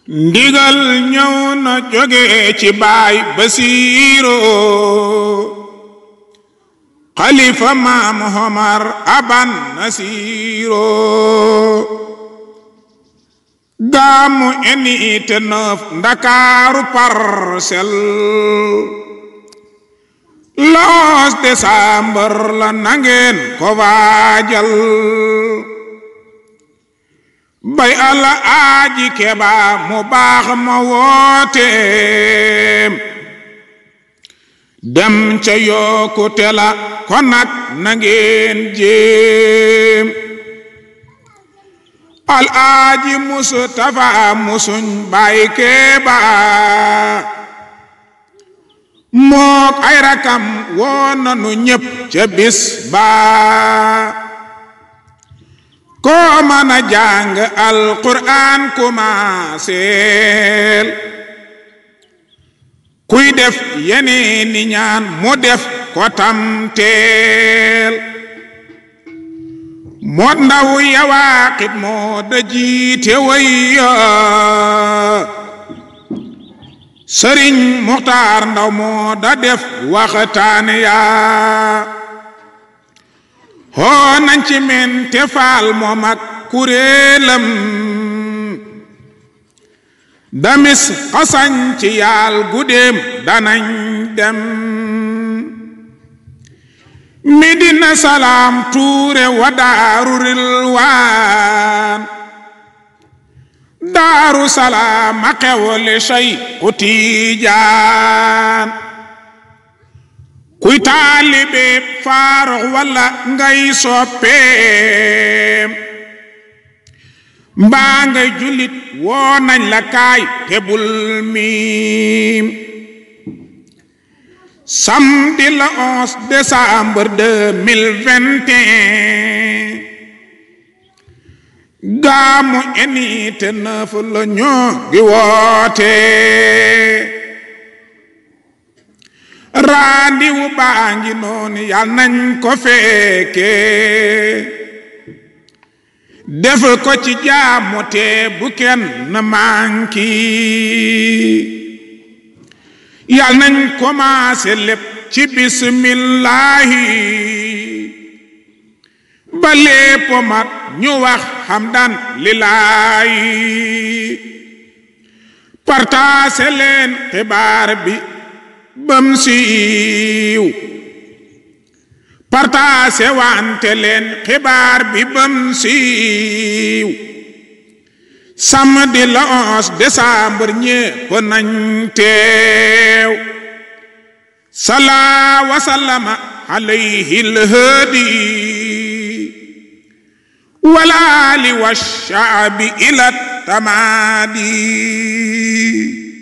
ndigal ñëw na jóge ci baay basiiro xalifa maam homar aban nasiiro gaamu unité neuf ndakaaru Parcelles le 11 décembre la nangeen ko waajal bay alla aaji keba mu baax ma woote dem ca yokkute la kon nag na ngeen jéem al aaji mustafa musuñ bay keba mook ay rakam woon nanu ñépp ca bis ba koo mën a jàng alquran kumaaseel kuy def yeneeni ñaan mu def ko tamteel moot ndaw yawaaqit moo da jiite wayya sëriñ muxtaar ndaw moo da def waxtaan yaa hoo nañ ci men te faal moom ak kuréelam damis xasañ ci yaal guddeem danañ dem midina salaam tuure wa daaru rilwaan daaru salaam a xewle sey ku tiijaan kuy taalibe faarox walla ngay soppeem mbaa ngay jullit woo nañ la kaay te bul miim samedi le 11 décembre 2021 gaamu unité neuf la ñoo gi woote raandiwu baa ngi noonu yal nañ ko fekke def ko ci jaamu te bu kenn na manki yal nañ commencé lépp ci bismillahi ba lépp mat ñu wax hamdan lillaahi partaase leen xibaar bi bam siiw partaase wante leen xibaar bi bam siiw samedi le 11 décembre ñépp nañ teew salaa wa sallama alayhi lhadi walaali wa shaabi ila tamaadi